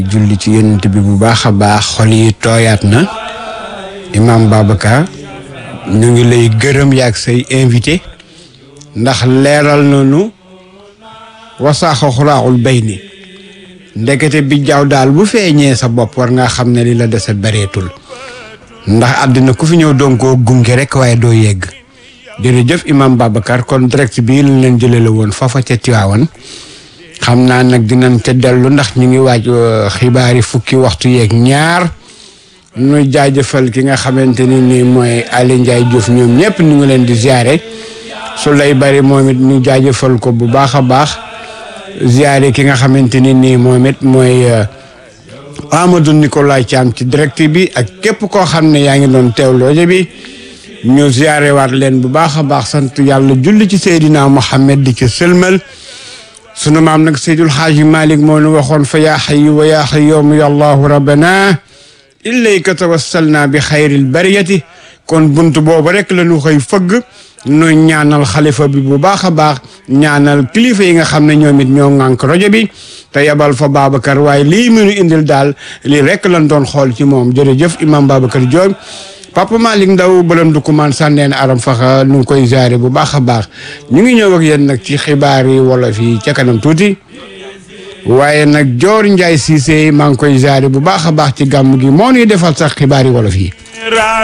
julli ci yonent bi bu baax a baax xol yi tooyaat na imam Babacar ñu ngi lay gërëm yaag say invité ndax leeral nañu wasaaxa xuraaxul bay ni ndekete bi jaaw daal bu feeñee sa bopp war nga xam ne li la dese bareetul ndax àddina ku fi ñëw doon koo gunge rek waaye doo yegg jërëjëf imam Babacar kon direct bii lañ leen jëlee la woon foofa ca Tiwaawan xam naa nag dinañ ca dellu ndax ñu ngi waaj xibaari fukki waxtu yeeg ñaar ñu jaajëfal ki nga xamante ni nii mooy Ali Ndiaye Diouf ñoom ñëpp ñu ngi leen di ziare su lay bari moom it ñu jaajëfal ko bu baax a baax ziare ki nga xamante ni nii moom it mooy Amadou Nicolas Thiam ci direct bi ak képp koo xam ne yaa ngi doon teewlooje bi ñu ziare waat leen bu baax a baax sant yàlla julli ci Seydina Mohamed di ci sëlmal sunu maam nag Seydul Xaaji Malik moo nu waxoon fa yaa xayu wa yaa xayyoomu ya allahu rabbana ilayka tawassalna bi xayril bariyati kon bunt boobu rek la ñu xëy fëgg nu ñaanal xalifa bi bu baax a baax ñaanal kilifa yi nga xam ne ñoom it ñoo ŋànk rajo bi te yebal fa Babacar waaye lii mu nu indil daal lii rek lañ doon xool ci moom jërëjëf imam Babacar Diop Papa Malick Ndaw balam du kumaan sànneen aram faxa nu ngi koy jaare bu baax a baax ñu ngi ñëw ak yéen nag ci xibaar yi wolof yi ca kanam tuuti waaye nag Joor Njaay Siise maa ngi koy jaare bu baax a baax ci gàmm gi moo ñuy defal sax xibaar yi wolof yi